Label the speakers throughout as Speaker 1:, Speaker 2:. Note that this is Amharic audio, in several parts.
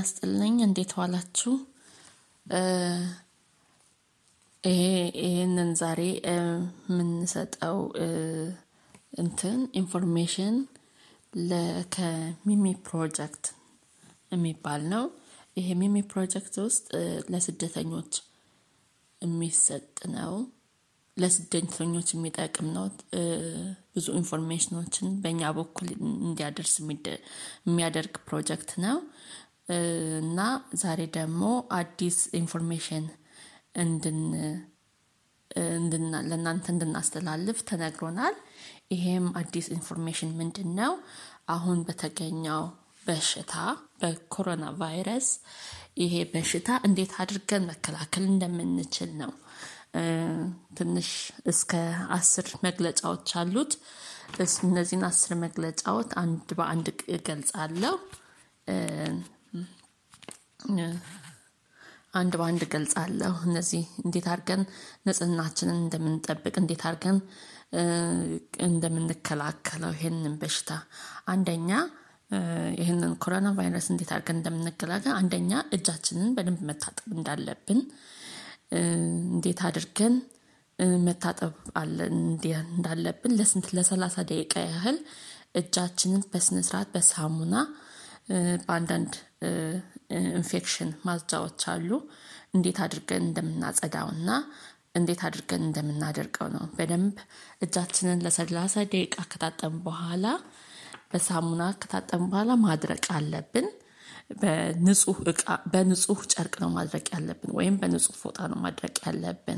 Speaker 1: ይስጥልኝ እንዴት ዋላችሁ? ይሄ ይሄንን ዛሬ የምንሰጠው እንትን ኢንፎርሜሽን ከሚሚ ፕሮጀክት የሚባል ነው። ይሄ ሚሚ ፕሮጀክት ውስጥ ለስደተኞች የሚሰጥ ነው። ለስደተኞች የሚጠቅም ነው። ብዙ ኢንፎርሜሽኖችን በእኛ በኩል እንዲያደርስ የሚያደርግ ፕሮጀክት ነው። እና ዛሬ ደግሞ አዲስ ኢንፎርሜሽን እንድን ለእናንተ እንድናስተላልፍ ተነግሮናል። ይሄም አዲስ ኢንፎርሜሽን ምንድነው? አሁን በተገኘው በሽታ በኮሮና ቫይረስ ይሄ በሽታ እንዴት አድርገን መከላከል እንደምንችል ነው። ትንሽ እስከ አስር መግለጫዎች አሉት። እነዚህን አስር መግለጫዎች አንድ በአንድ እገልጻለሁ። አንድ በአንድ እገልጻለሁ እነዚህ እንዴት አድርገን ንጽህናችንን እንደምንጠብቅ እንዴት አድርገን እንደምንከላከለው ይሄንን በሽታ አንደኛ ይህንን ኮሮና ቫይረስ እንዴት አድርገን እንደምንገላገል አንደኛ እጃችንን በደንብ መታጠብ እንዳለብን እንዴት አድርገን መታጠብ አለ እንዳለብን ለስንት ለሰላሳ ደቂቃ ያህል እጃችንን በስነ ስርዓት በሳሙና በአንዳንድ ኢንፌክሽን ማጽጃዎች አሉ እንዴት አድርገን እንደምናጸዳውና እንዴት አድርገን እንደምናደርገው ነው። በደንብ እጃችንን ለሰላሳ ደቂቃ ከታጠብን በኋላ በሳሙና ከታጠብን በኋላ ማድረቅ አለብን። በንጹህ እቃ በንጹህ ጨርቅ ነው ማድረቅ ያለብን ወይም በንጹህ ፎጣ ነው ማድረቅ ያለብን።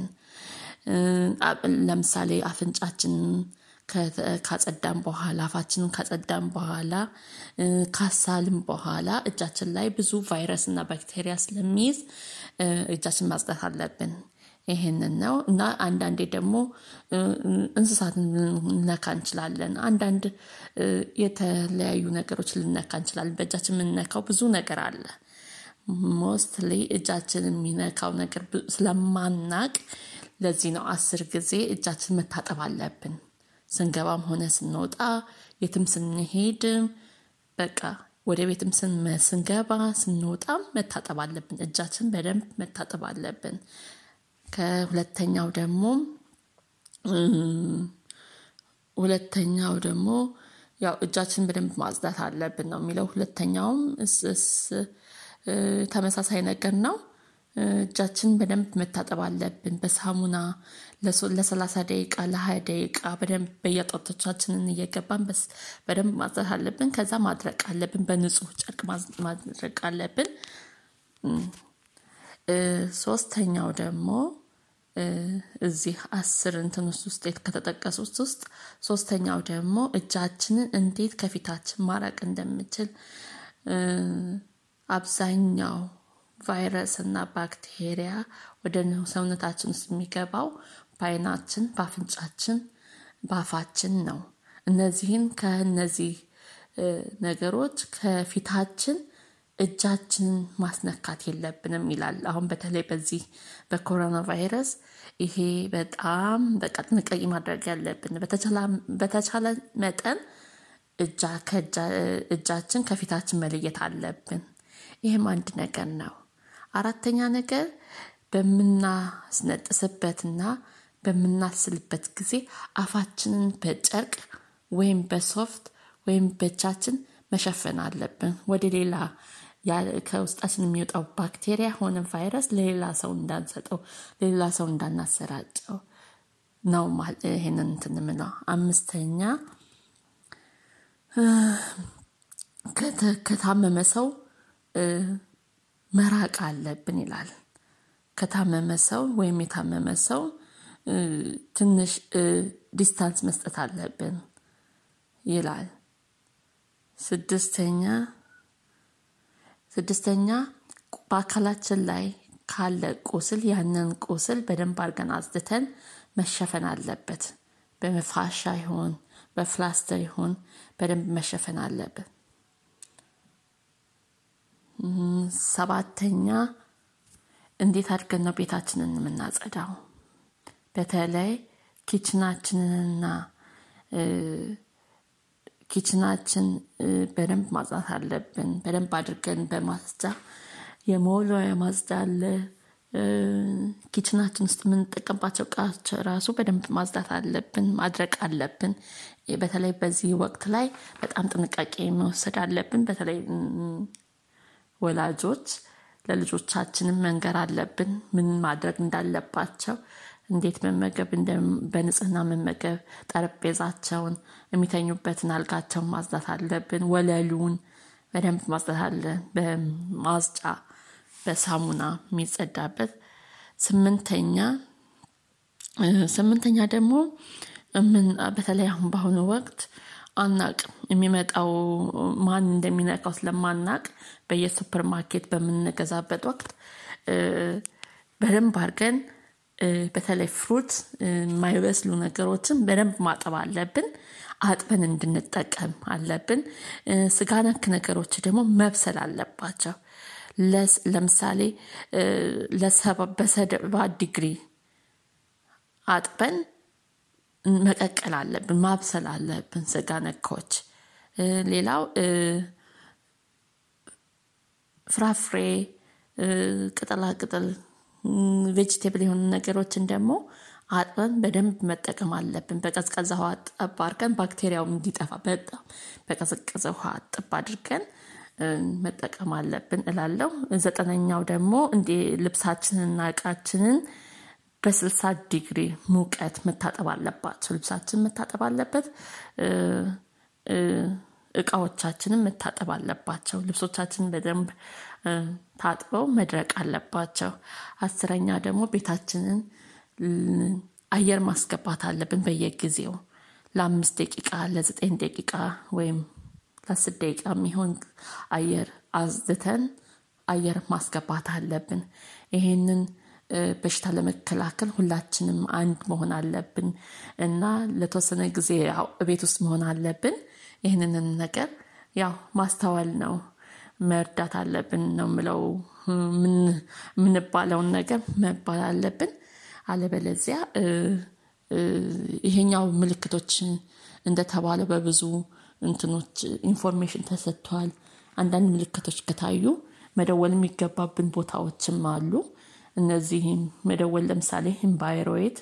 Speaker 1: ለምሳሌ አፍንጫችንን ካጸዳን በኋላ አፋችንን ካጸዳን በኋላ ካሳልን በኋላ እጃችን ላይ ብዙ ቫይረስ እና ባክቴሪያ ስለሚይዝ እጃችን ማጽዳት አለብን። ይሄንን ነው እና አንዳንዴ ደግሞ እንስሳትን ልንነካ እንችላለን አንዳንድ የተለያዩ ነገሮች ልንነካ እንችላለን በእጃችን የምንነካው ብዙ ነገር አለ። ሞስትሊ እጃችንን የሚነካው ነገር ስለማናቅ ለዚህ ነው አስር ጊዜ እጃችን መታጠብ አለብን። ስንገባም ሆነ ስንወጣ የትም ስንሄድ በቃ ወደ ቤትም ስንገባ ስንወጣም መታጠብ አለብን እጃችን በደንብ መታጠብ አለብን። ከሁለተኛው ደግሞ ሁለተኛው ደግሞ ያው እጃችን በደንብ ማጽዳት አለብን ነው የሚለው ሁለተኛውም ተመሳሳይ ነገር ነው። እጃችን በደንብ መታጠብ አለብን በሳሙና ለሰላሳ ደቂቃ ለሃያ ደቂቃ በደንብ በየጣቶቻችንን እየገባን በደንብ ማጽዳት አለብን ከዛ ማድረቅ አለብን በንጹህ ጨርቅ ማድረቅ አለብን። ሶስተኛው ደግሞ እዚህ አስር እንትን ውስጥ ከተጠቀሱት ውስጥ ሶስተኛው ደግሞ እጃችንን እንዴት ከፊታችን ማራቅ እንደምችል አብዛኛው ቫይረስ እና ባክቴሪያ ወደ ሰውነታችን ውስጥ የሚገባው በአይናችን በአፍንጫችን በአፋችን ነው። እነዚህን ከእነዚህ ነገሮች ከፊታችን እጃችንን ማስነካት የለብንም ይላል። አሁን በተለይ በዚህ በኮሮና ቫይረስ ይሄ በጣም በቃ ጥንቃቄ ማድረግ ያለብን በተቻለ መጠን እጃ እጃችን ከፊታችን መለየት አለብን። ይሄም አንድ ነገር ነው። አራተኛ ነገር በምናስነጥስበትና በምናስልበት ጊዜ አፋችንን በጨርቅ ወይም በሶፍት ወይም በእጃችን መሸፈን አለብን ወደ ሌላ ከውስጣችን የሚወጣው ባክቴሪያ ሆነ ቫይረስ ለሌላ ሰው እንዳንሰጠው ለሌላ ሰው እንዳናሰራጨው ነው። ይሄንን እንትን የምለው አምስተኛ ከታመመ ሰው መራቅ አለብን ይላል። ከታመመ ሰው ወይም የታመመ ሰው ትንሽ ዲስታንስ መስጠት አለብን ይላል። ስድስተኛ ስድስተኛ በአካላችን ላይ ካለ ቁስል ያንን ቁስል በደንብ አድርገን አጽድተን መሸፈን አለበት። በፋሻ ይሁን በፕላስተር ይሁን በደንብ መሸፈን አለብን። ሰባተኛ እንዴት አድርገን ነው ቤታችንን የምናጸዳው? በተለይ ኪችናችንንና ኪችናችን በደንብ ማጽዳት አለብን። በደንብ አድርገን በማጽጃ የመወልወያ ማጽጃ አለ። ኪችናችን ውስጥ የምንጠቀምባቸው እቃዎች ራሱ በደንብ ማጽዳት አለብን ማድረቅ አለብን። በተለይ በዚህ ወቅት ላይ በጣም ጥንቃቄ መውሰድ አለብን። በተለይ ወላጆች ለልጆቻችንም መንገር አለብን ምን ማድረግ እንዳለባቸው እንዴት መመገብ በንጽህና መመገብ ጠረጴዛቸውን የሚተኙበትን አልጋቸውን ማጽዳት አለብን። ወለሉን በደንብ ማጽዳት አለ በማጽጫ በሳሙና የሚጸዳበት። ስምንተኛ ስምንተኛ ደግሞ በተለይ አሁን በአሁኑ ወቅት አናውቅም የሚመጣው ማን እንደሚነካው ስለማናውቅ በየሱፐር ማርኬት በምንገዛበት ወቅት በደንብ አድርገን በተለይ ፍሩት የማይበስሉ ነገሮችን በደንብ ማጠብ አለብን። አጥበን እንድንጠቀም አለብን። ስጋ ነክ ነገሮች ደግሞ መብሰል አለባቸው። ለምሳሌ ለሰባ በሰባ ዲግሪ አጥበን መቀቀል አለብን ማብሰል አለብን። ስጋ ነኮች ሌላው ፍራፍሬ ቅጠላ ቅጠል ቬጂቴብል የሆኑ ነገሮችን ደግሞ አጥበን በደንብ መጠቀም አለብን። በቀዝቃዛ ውሃ ጠብ አድርገን ባክቴሪያው እንዲጠፋ በጣም በቀዘቀዘ ውሃ እጥብ አድርገን መጠቀም አለብን እላለሁ። ዘጠነኛው ደግሞ እንዴ ልብሳችንንና እቃችንን በስልሳ ዲግሪ ሙቀት መታጠብ አለባቸው ልብሳችን መታጠብ አለበት። እቃዎቻችንም መታጠብ አለባቸው ልብሶቻችንን በደንብ ታጥበው መድረቅ አለባቸው። አስረኛ ደግሞ ቤታችንን አየር ማስገባት አለብን በየጊዜው ለአምስት ደቂቃ ለዘጠኝ ደቂቃ ወይም ለአስር ደቂቃ የሚሆን አየር አጽድተን አየር ማስገባት አለብን። ይሄንን በሽታ ለመከላከል ሁላችንም አንድ መሆን አለብን። እና ለተወሰነ ጊዜ ያው እቤት ውስጥ መሆን አለብን። ይህንን ነገር ያው ማስተዋል ነው መርዳት አለብን ነው የምለው። የምንባለውን ነገር መባል አለብን። አለበለዚያ ይሄኛው ምልክቶች እንደተባለው በብዙ እንትኖች ኢንፎርሜሽን ተሰጥቷል። አንዳንድ ምልክቶች ከታዩ መደወል የሚገባብን ቦታዎችም አሉ። እነዚህም መደወል ለምሳሌ ኤምባይሮይድ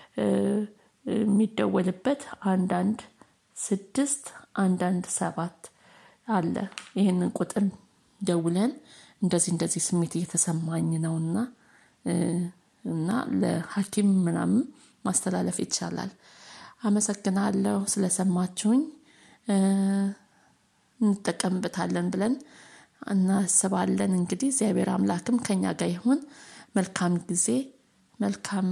Speaker 1: የሚደወልበት አንዳንድ ስድስት አንዳንድ ሰባት አለ። ይህንን ቁጥር ደውለን እንደዚህ እንደዚህ ስሜት እየተሰማኝ ነውና እና ለሀኪም ምናምን ማስተላለፍ ይቻላል። አመሰግናለሁ ስለሰማችሁኝ እንጠቀምበታለን ብለን እናስባለን። እንግዲህ እግዚአብሔር አምላክም ከእኛ ጋር ይሁን። መልካም ጊዜ መልካም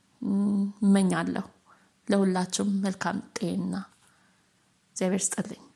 Speaker 1: እመኛለሁ። ለሁላችሁም መልካም ጤና እግዚአብሔር ይስጥልኝ